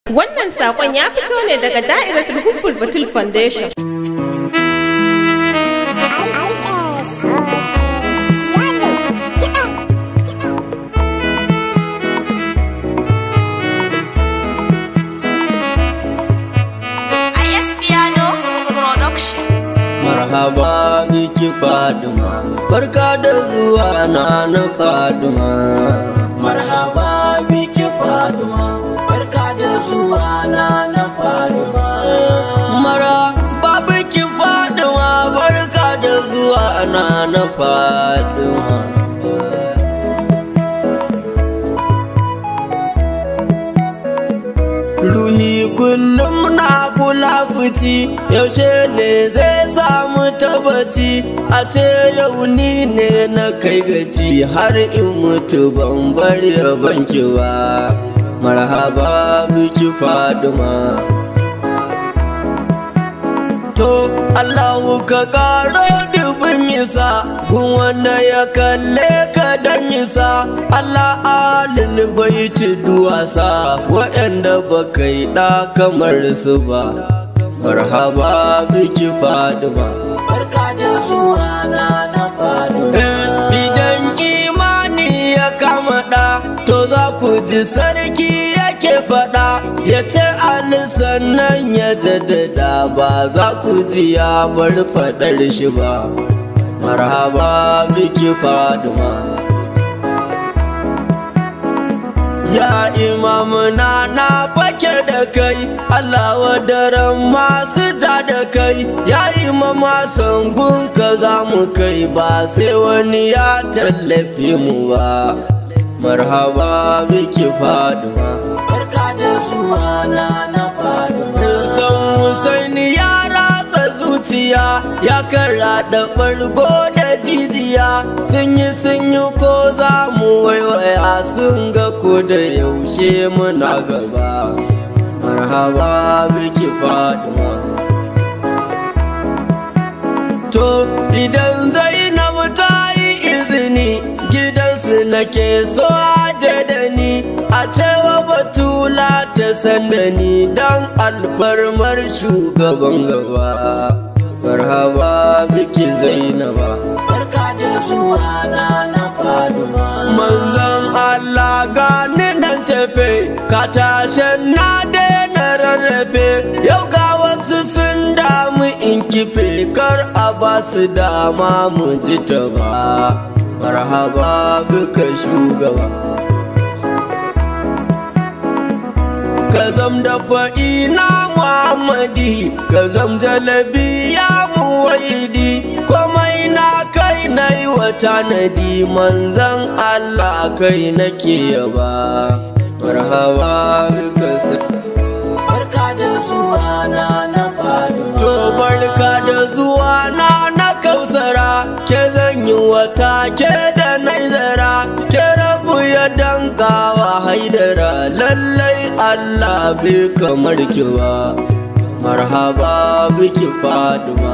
Wannan saƙon ya fito ne daga Da'iratul Hubbul Batul Foundation. IS Piano Production. Marhaba biki Faduma, barka da zuwa na na Faduma. Marhaba biki Faduma, barka da zuwa na na Faduma. Marhaba biki Faduma, barka da zuwa na na Faduma. Ruhi kullum na kula fici yaushe ne zai samu tabbaci a ce yau ni ne na kai gaci har in mutu ban bari banki ba marhaba biki faduma to Allahu ka karo dubin isa kun wanda ya kalle ka dan isa Allah alil baiti duwasa waɗanda ba kai ɗa kamar su ba marhaba biki faduma barka da zuwa na na faduma idan imani ya kama ɗa to za ku ji sarki yake faɗa ya ce alisan nan ya jaddada ba za ku ji ya bar faɗar shi ba marhaba biki faduma ya imamuna na fake da kai Allah wadaran masu ja da kai ya imama sangun ka za mu kai ba sai wani ya tallafi mu ba marhaba biki faduma barka da zuwa na na faduma san Husaini ya ratsa zuciya ya karaɗa ɓargo da jijiya sun yi sun yi ko za mu waiwaya sun ga ko da yaushe muna gaba marhaba biki faduma to idan zainabu ta yi izini gidansu nake so aje da ni a cewa batula ta sanda ni dan alfarmar shugaban gaba marhaba biki zainaba barka da zuwa na na faduma manzon Allah gani nan tafe ka tashen na daina rarrafe yau ga wasu sun damu in kife kar a ba su dama mu ji ta ba marhaba bika shugaba ka zam da fa'ina muhammadi ka zam jalabi ya muwaidi komai na kai na yi wa tanadi manzan allah kai nake yaba marhaba bika barka da zuwa na na to barka da zuwa na na kausara ke zan yi wata ke da naizara ke rabu ya dankawa haidara lallai Allah bai kamar ki ba marhaba biki faduma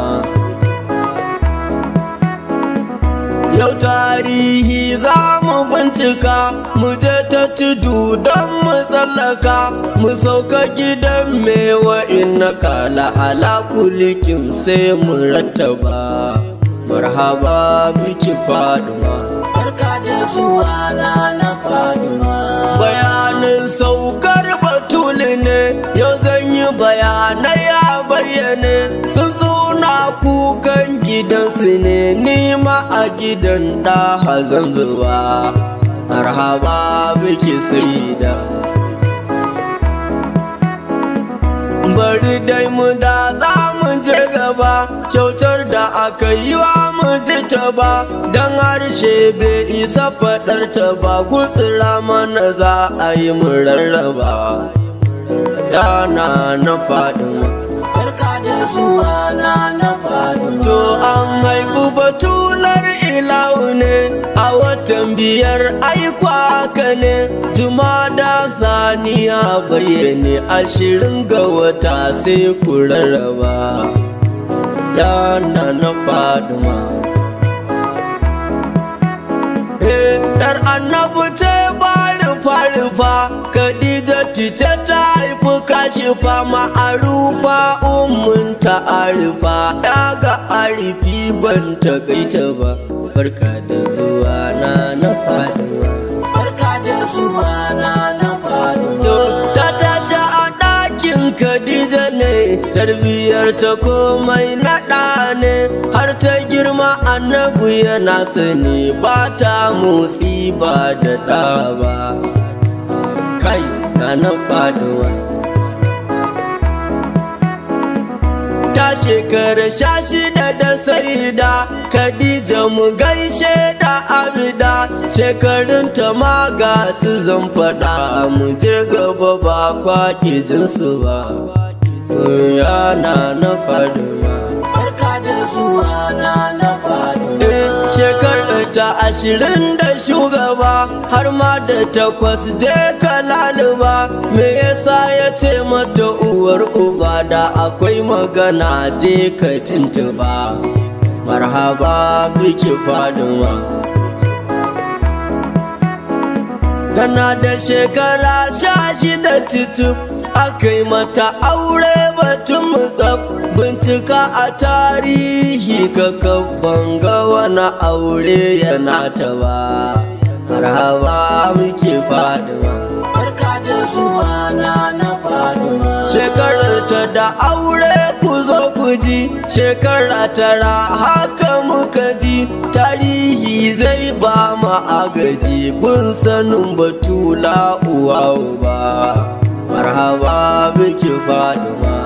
Yau tarihi za mu bincika mu je ta tudu don mu tsallaka mu sauka gidan mewa inna kala ala kulikin sai mu rattaba marhaba biki faduma barka da zuwa na na faduma bayanin saukar batuli ne yau zan yi bayanai a bayyane sun tsuna kukan gidansu ne nima a gidan da hazan zuba marhaba biki saida bari dai mu da za mu je gaba kyautar da aka yi wa mu ji ta ba don harshe bai isa faɗar ta ba gutsira mana za a yi mu rarraba yana na faɗin barka da zuwa na na faɗin to an haifu batular ilahu ne a watan biyar aikwa haka ne jumada saniya bayyane ashirin ga wata sai ku rarraba yana na faduma Yar annabu ce bari rufa-rufa Khadija tice ta haifi kashifa ma'arufa ummun ta arifa daga arifi ban ta gaita ba barka da zuwa na na faduwa barka da zuwa na na faduwa ta tashi a ɗakin Khadija ne tarbiyyar ta komai naɗa ne har ta girma annabu yana sani ba ta motsi ba da ɗa ba kai na na faduwa ta shekara sha shida da saida Khadija mu gaishe da abida shekarun ta ma ga su zan faɗa mu je gaba ba kwaƙi jinsu ba yana na faduwa barka da zuwa na na faduwa shekarar ta ashirin da shugaba har ma da takwas je ka laluba me yasa ya ce mata uwar uba da akwai magana je ka tuntuba marhaba biki faduwa tana da shekara sha shida titip aka yi mata aure batun mutsaf bincika a tarihi ka banga wani aure yana ta ba marhaba muke faduwa barka da zuwa na na faduwa shekarar ta da aure ku zo ku ji shekara tara haka muka ji tarihi zai ba mu agaji kun sanin batula uwa uba marhaba biki faduma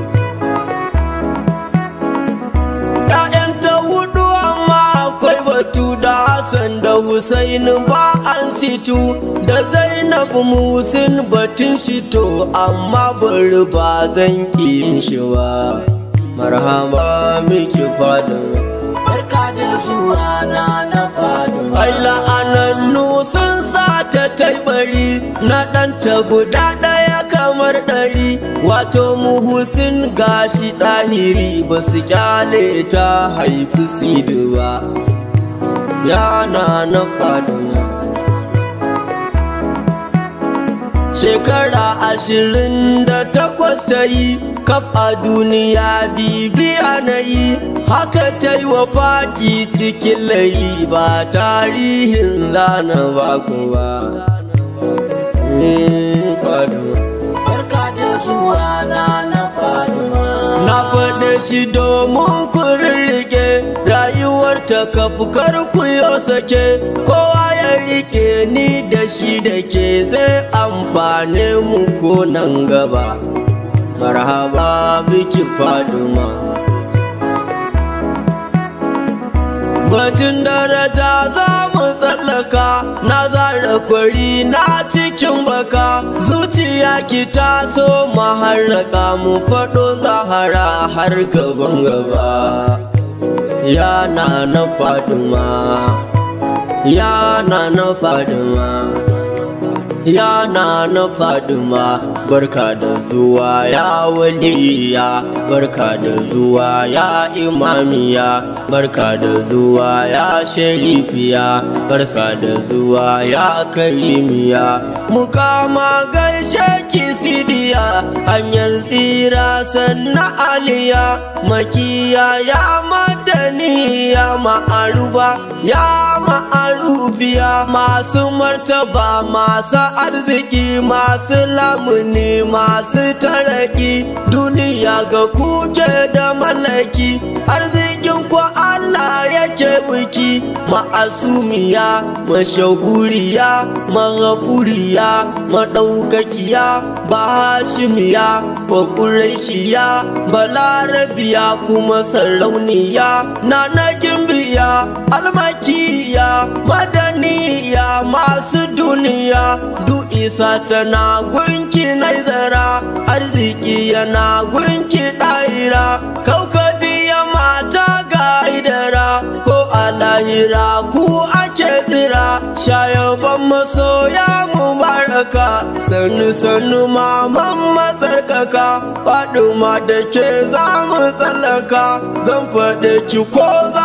‘Ya'yanta hudu amma akwai batu da Hassan da Husaini ba an situ da Zainab Musin batun shi to amma bari ba zan yin shi ba. Marhaba miki faduma. barka da zuwa na na faduwa Ai la'anannu sun sa ta taibari na ɗanta guda ɗaya kamar ɗari wato muhusin gashi ɗahiri ba su kyale ta haifi sidi ba yana na faduwa shekara ashirin da takwas ta yi kaf a duniya bibiya na yi haka ta yi wa fati cikin layi ba tarihin zana ba ba barka da zuwa na na faduwa na faɗe shi domin ku rirrike rayuwar ta kafukar ku yo sake kowa ya rike ni da shi da ke zai amfane mu ko nan gaba marhaba biki faduma Batun daraja za mu tsallaka na zara kwari na cikin baka zuciya ki taso mu harraka mu faɗo zahara har gaban gaba yana na faduma yana na faduma yana na faduma barka da zuwa ya waliya barka da zuwa ya imamiya barka da zuwa ya sharifiya barka da zuwa ya karimiya mukama gaishe ki sidiya hanyar tsira sanna aliya makiya ya madani ya ma'aruba ya ma'arubiya masu martaba masu arziki masu lamuni masu taraki duniya ga kuke da mallaki arzikin ku Allah yake biki ma'asumiya mashahuriya maghafuriya madaukakiya bahashimiya bakuraishiya balarabiya kuma sarauniya na na gimbiya almakiya madaniya masu duniya du isa tana gunki naizara arziki yana gunki ɗaira kaukabiya mata ga idara ko a lahira ku ake jira shayaban masoya mubaraka sannu sannu maman matsarkaka faduma da ke za mu tsallaka zan faɗe ki ko za a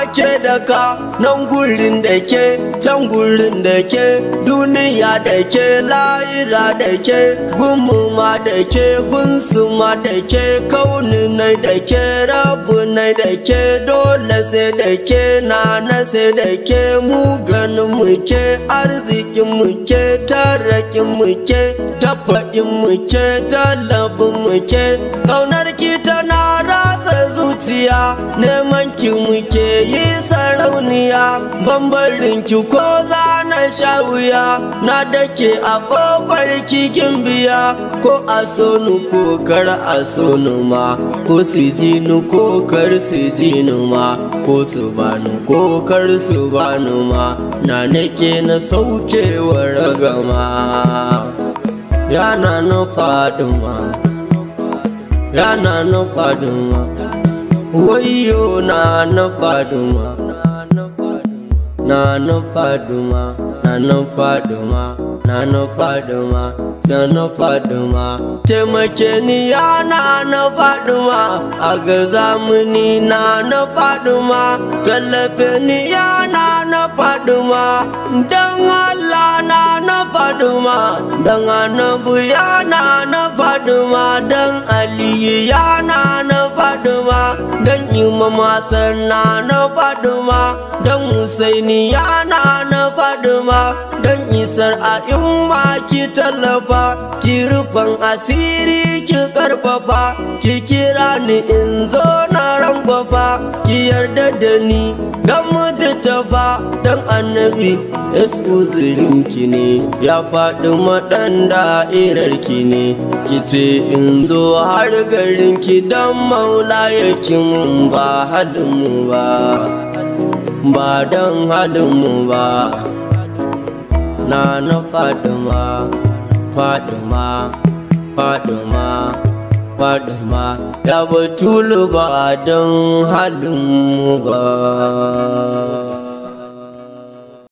ke da ka nan gurin da ke can gurin da ke duniya da ke lahira da ke gunmu ma da ke gunsu ma da ke kauni nai da ke rabu nai da ke dole sai da ke nana sai da ke mu ganin mu ke arzikin mu ke tarakin mu ke dafa'in mu ke talabin mu ke kaunar ki tana ratsa zuciya neman ki muke yi sarauniya bambarin ki ko za na sha wuya na dake a kofar kikin biya ko a so ni ko kar a so ni ma ko su ji ni ko kar su ji ni ma ko su bani ko kar su bani ma na nake na sauke wa ragama yana na faduma yana na faduma wayo na na faduma na na faduma na na faduma na na faduma da na faduma taimake ni yana na faduma a ga zamani na na faduma tallafe ni yana na faduma don Allah na na faduma don annabu yana na faduma don aliyu yana na faduma don imama sanna na faduma don husaini yana na faduma don isar a imma ki tallafa ki rufan asiri ki karfafa ki kira ni in zo na rangwafa ki yarda da ni don mutuntafa don annabi yasu ki ne ya faɗi maɗan da'irarki ne ki ce in zo har garin ki don maula yake mun ba halinmu ba ba don halinmu ba na na faduma faduma faduma faduma ya batulu ba don halinmu ba